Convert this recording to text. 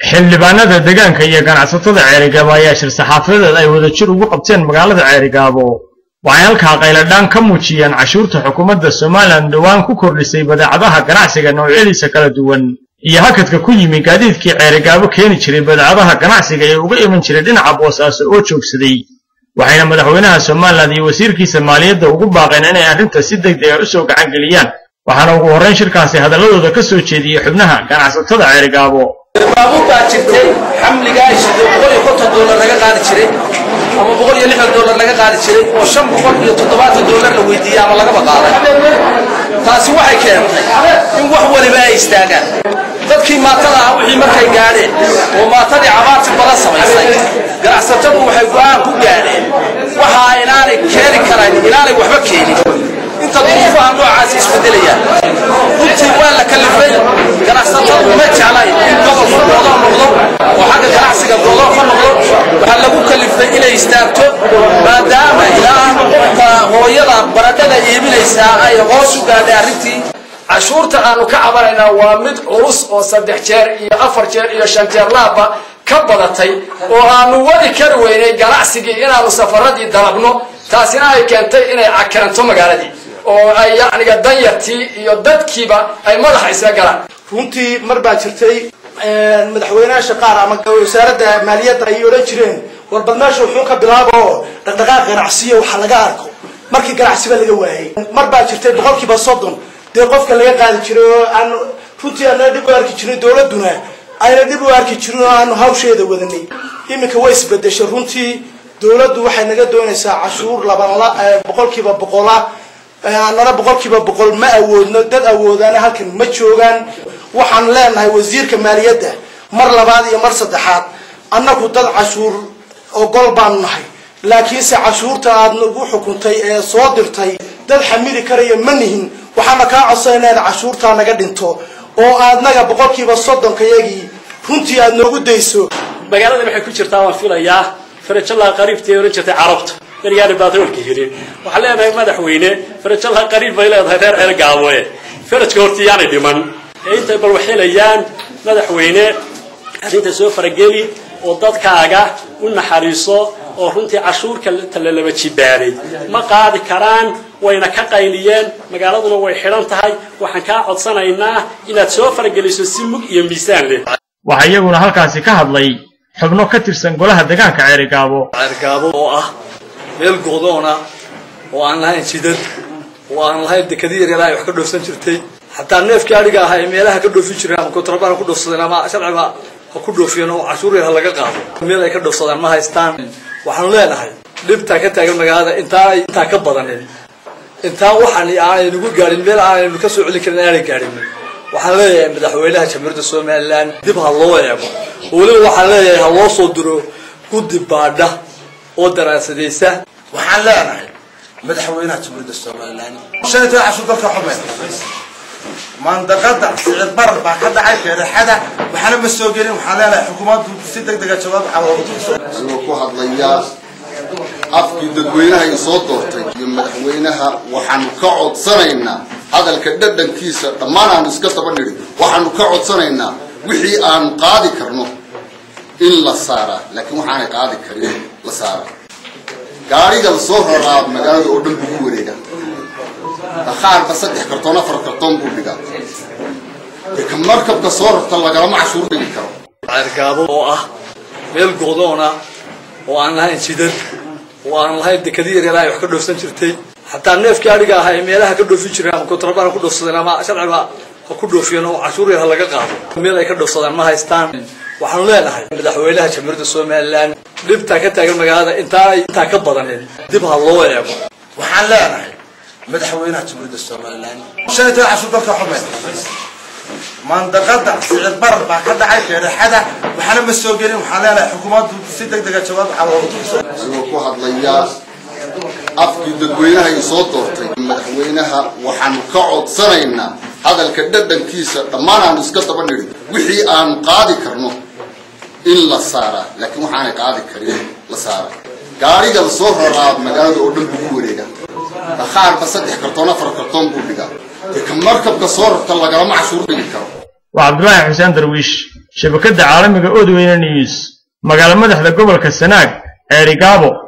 xildhibaanada deegaanka iyo ganacsatada ceerigaabo ayaa shir saxaafadeed ay wadajir ugu qabteen magaalada ceerigaabo waxay halkaa qayladhaan ka muujiyeen cashuurta xukuumadda somalilan dhowaan ku kordhisay badeecadaha ganacsiga noocyadiisa kala duwan iyo hakadka ku yimi gaadiidkii ceerigaabo keeni jiray badeecadaha ganacsiga ee uga iman jiray dhinaca boosaaso oo joogsaday waxayna madaxweynaha somalilan iyo wasiirkiisa maaliyadda ugu baaqeen inay arrinta si degdeg ah u soo gacan geliyaan waxaana ugu horrayn shirkaasi hadalladooda ka soo jeediyey xubnaha ganacsatada ceerigaabo baabuur baa jirtay xamligaa ishido boqol iyo konton doolar laga qaadi jiray ama boqol iyo lixdan doolar laga qaadi jiray oo shan boqol iyo toddobaatan doolar la weydiiyey ama lagaba qaaday taasi waxay keentay in wax waliba ay istaagaan dadkii maatada ah wixii markay gaadheen oo maatadii cabaarti badan samaysay ganacsatadu waxay go'aan ku gaadheen waxaa inaanay keeni karayn inaanay waxba keenin inta duruufaha noocaasi isbedelayaan runtii waa la kalifay ganacsatadu ma jeclayn in gobolku goodoo noqdo oo xagga ganacsiga goodoo ka noqdo waxaa lagu kalifay inay istaagto maadaama ilaa qofka hooyada baradhada iibinaysaa ay hoos u gaadhay arrintii cashuurta aanu ka cabanaynaa waa mid culus oo saddex jeer iyo afar jeer iyo shan jeer laaba ka badatay oo aanu wadi kari weynay ganacsigii inaanu safaradii dalabno taasina ay keentay inay cakiranto magaaladii oo ay yacniga danyartii iyo dadkiiba ay madaxa isla galaan runtii mar baa jirtay madaxweynayaasha qaar ama wasaaradda maaliyadda ay odhan jireen warbad meesha wuxuu ka bilaaba oo dhaqdhaqaaq ganacsiyo waxa laga arko markii ganacsiba laga waayay mar baa jirtay boqolkiiba soddon dee qofka laga qaadi jiray oo aan runtii aana dhib u arki jirin dowladduna ayna dhib u arki jirin oo aanu hawsheeda wadanay iminka way isbedeshay runtii dowladdu waxay naga doonaysaa cashuur labanla boqolkiiba boqola annana boqolkiiba boqol ma awoodno dad awoodaana halkan ma joogaan waxaan leenahay wasiirka maaliyadda mar labaad iyo mar saddexaad annagu dad cashuur ogol baanu nahay laakiinse cashuurta aad nagu xukuntay ee soo dirtay dad xamili karaya ma nihin waxaana kaa codsanayna inaad cashuurtaa naga dhinto oo aadnaga boqolkiiba soddonkayagii runtii aad noogu dayso magaalada waxay ku jirtaa waan filayaa farajallaa qariibtay ohan jirtay carabta yaryaani baatroolka helin waxaan leenahay madaxweyne farajallaa qariib bay leedahay reer ceer gaaboe farajka horta yaanay dhiman ee intay bal waxhelayaan madaxweyne arrinta soo farageli oo dadkaaga u naxariiso oo runtii cashuurka talalaba jibaaray ma qaadi karaan wayna ka qayliyeen magaaladuna way xidhan tahay waxaan kaa codsanaynaa inaad soo farageliso si mug iyo miisaan leh waxaa iyaguna halkaasi ka hadlay xubno ka tirsan golaha deegaanka ceerigaabo ceergaabo oo ah meel go'doona oo aan lahayn jidad oo aan lahayn dekadii yaryar ay wax ka dhoofsan jirtay xataa neefkii adhiga ahaa ee meelaha ka dhoofi jireen ama kontrabaan ha ku dhoofsadeen ama sharciba ha ku dhoofiyeen oo cashuur yar ha laga qaado meel ay ka dhoofsadaan ma haystaan waxaanu leenahay dhibtaa ka taagan magaalada intaa intaa ka badanin intaa waxaan aanay nagu gaadhin meel aanaynu ka soo celin karin aanay gaadhin waxaan leeyahay madaxweynaha jamhuuriyadda somalilan dib ha loo eego weliba waxaan leeyahay ha loo soo diro guddi baadha oo daraasadaysa waxaan leenahay madaxweynaha jamhuuriyadda somalilan shanita cashuur dalka xumeyn mandaqada sicir barar baa ka dhacay beerexada waxaana ma soo gelin waxaan leenahay xukuumaddu si deg dega jawaab anigoo ku hadlaya afkii dadweynaha i soo doortay iyo madaxweynaha waxaanu ka codsanaynaa hadalka dhadhankiisa dhammaan aanu iska daba nidhi waxaanu ka codsanaynaa wixii aanu qaadi karno in la saaraa laakiin waxaanay qaadi karin la saaraa gaariga la soo raraa magaalada oo dhan bugu wareega dakhaarba saddex kartoon afar kartoon buu dhigaa dee ka markabka soo rarta lagalama cashuur dhigi karo ceergaabo oo ah meel go'doona oo aan lahayn jidad oo aan lahayn dekadii yaryar ay wax ka dhoofsan jirtay xataa neefkii adhiga ahaa ee meelaha ka dhoofi jireen ama kontrabaan ha ku dhoofsadeen ama sharciba ha ku dhoofiyeen oo cashuur yar ha laga qaado meel ay ka dhoofsadaan ma haystaan waxaanu leenahay madaxweynaha jamhuuriyadda somalilan dhibtaa ka taagan magaalada intaa intaa ka badanin dib ha loo eego waxaan leenahay madaxweynaha jamhuuriyadda somalilan shanita cashuur dalka xumeyn mandaqada sicir barar baa ka dhacay beerexada waxaana ma soo gelin waxaan leenahay xukuumaddu si deg dega jawaab anigoo ku hadlaya afkii dadweynaha i soo doortay madaxweynaha waxaanu ka codsanaynaa hadalka dhadhankiisa dhammaan aanu iska daba nidhi wixii aanu qaadi karno in la saaraa laakiin waxaanay qaadi karin la saaraa gaariga la soo raraa magaalada oo dhan bugu wareega dakhaarba saddex kartoon afar kartoon buu dhigaa dee ka markabka soo rarta lagalama cashuur dhigi karo waa cabdulaahi xuseen darwiish shabakadda caalamiga odweyne news magaalo madaxda gobolka sanaag ceerigaabo